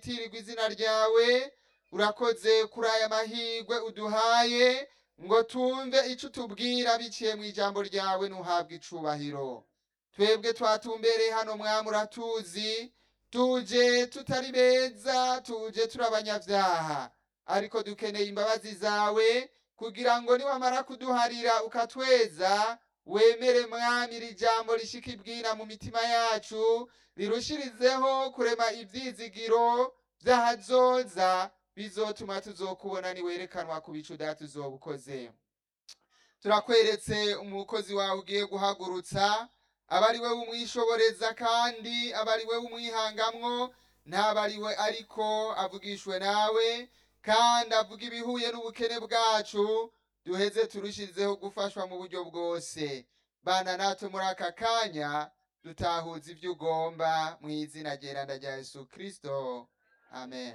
tirirwa izina ryawe urakoze kuri aya mahirwe uduhaye ngo tumve icyo utubwira biciye mu ijambo ryawe ntuhabwe icubahiro twebwe twatumbereye hano mwami uratuzi tuje tutari beza tuje turi abanyabyaha ariko dukeneye imbabazi zawe kugira ngo niwamara kuduharira ukatweza wemere mwami iri jambo rishika ibwina mu mitima yacu rirushirizeho kurema ibyizigiro by'ahazoza bizotuma tuzokubona niwerekanwa ku bicu data uzoba ukoze turakweretse umukozi wawe ugiye guhagurutsa aba ari we umwishoboreza kandi aba ari we umwihangamwo ntaba ari we ariko avugishwe nawe kandi avuga ibihuye n'ubukene bwacu duheze turushirizeho gufashwa mu buryo bwose bana natwe muri aka kanya dutahuza ibyo ugomba mu izina ryeranda rya yesu kirisito amen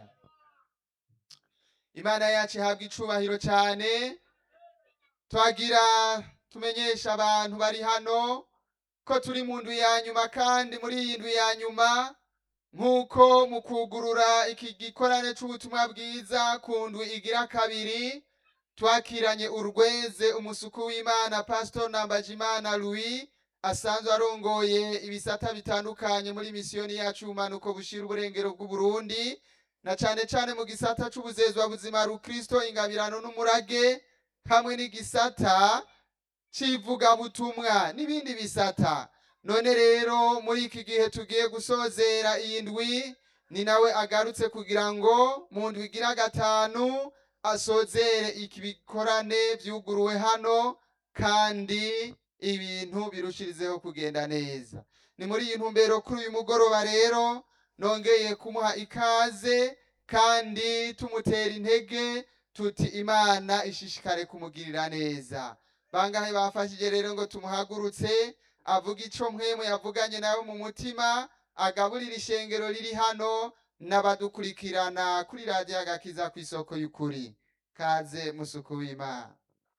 imana yacu ihabwa icubahiro cyane twagira tumenyesha abantu bari hano ko turi mu ndwi ya nyuma kandi muri iyi ndwi ya nyuma nk'uko mu kugurura iki gikorane cy'ubutumwa bwiza ku ndwi igira kabiri twakiranye urweze umusuku w'imana pastor nambajimana louis asanzwe arongoye ibisata bitandukanye muri misiyoni yacu y'ubumanuko bushira uburengero bw'uburundi na cane cane mu gisata c'ubuzezwa buzima rukristo ingabirano n'umurage hamwe n'igisata c'ivugabutumwa n'ibindi bisata none rero muri iki gihe tugiye gusozera iyi ndwi ni nawe agarutse kugira ngo mu ndwi igira gatanu asozere iki bikorane vyuguruwe hano kandi ibintu birushirizeho kugenda neza ni muri iyi ntumbero kuri uyu mugoroba rero nongeye kumuha ikaze kandi tumutera intege tuti imana ishishikare kumugirira neza bangahe bafashije rero ngo tumuhagurutse avuga ico mwemwe yavuganye nawe mu mutima agaburira ishengero riri hano n'abadukurikirana kuri radiyo agakiza ku isoko y'ukuri kaze musuku w'imana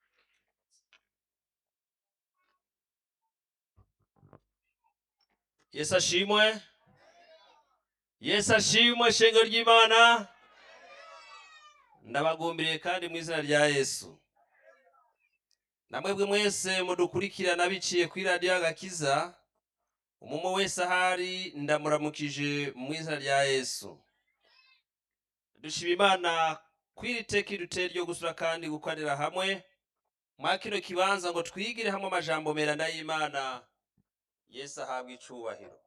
yesu ashimwe yesu ashimwe shengero ry'imana ndabagumbiriye kandi mu izina rya yesu namwebwe mwese mudukurikirana biciye kuri radiyo agakiza umumo wese ahari ndamuramukije mu izina rya yesu dushima imana kw'iri teki duteye ryo gusura kandi gukorera hamwe mwa kino kibanza ngo twigire hamwe amajambo merana y'imana yesu ahabwa icubahiro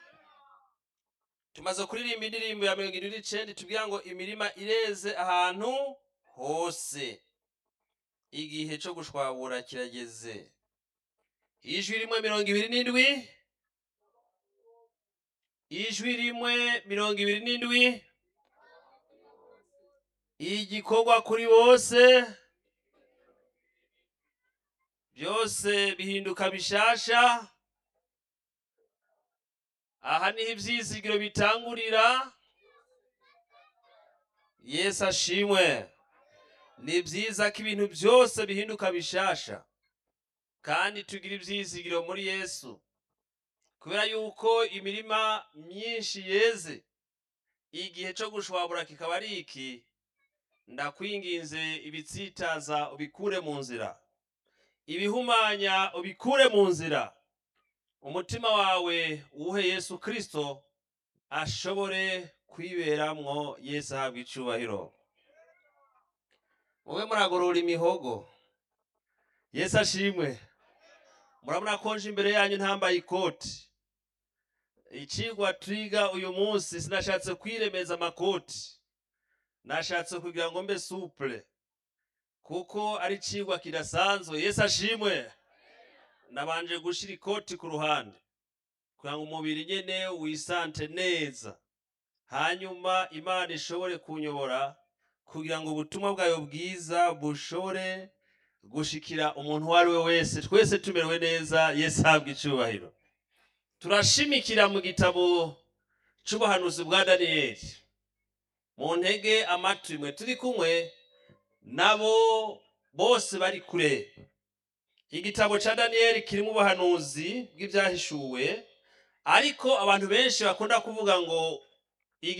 tumaze kuririmba indirimbo ya mirongo irindwi n'icenda tubwira ngo imirima ireze ahantu hose igihe co gushwabura kirageze ijwi rimwe mirongo ibiri n'indwi ijwi rimwe mirongo ibiri n'indwi igikorwa kuri bose byose bihinduka bishasha aha niho ibyizigiro bitangurira yesu ashimwe ni byiza ko ibintu byose bihinduka bishasha kandi tugira ibyizigiro muri yesu kubera yuko imirima myinshi yeze igihe cyo gushwabura kikaba ari iki ndakwinginze ibitsitaza ubikure mu nzira ibihumanya ubikure mu nzira umutima wawe uwuhe yesu kirisito ashobore kwiberamwo yesu ahabwa icubahiro mube muragorora imihogo yesu ashimwe murabona ko nje imbere yanyu ntambaye ikoti icigwa twiga uyu munsi sinashatse kwiremeza amakoti nashatse kugira ngo mbe supure kuko ari icigwa kidasanzwe yesu ashimwe nabanje gushira ikoti ku ruhande kugira ngo umubiri nyene wisante neza hanyuma imana ishobore kunyobora kugira ngo ubutumwa bwayo bwiza bushobore gushikira umuntu uwo ari we wese twese tumerewe neza yesu ahabwa icubahiro turashimikira mu gitabo c'ubuhanuzi bwa daniyeli mu ntege amatwi mwe turi kumwe nabo bose bari kure igitabo ca daniyeli kirimo ubuhanuzi bw'ibyahishuwe ariko abantu benshi bakunda kuvuga ngo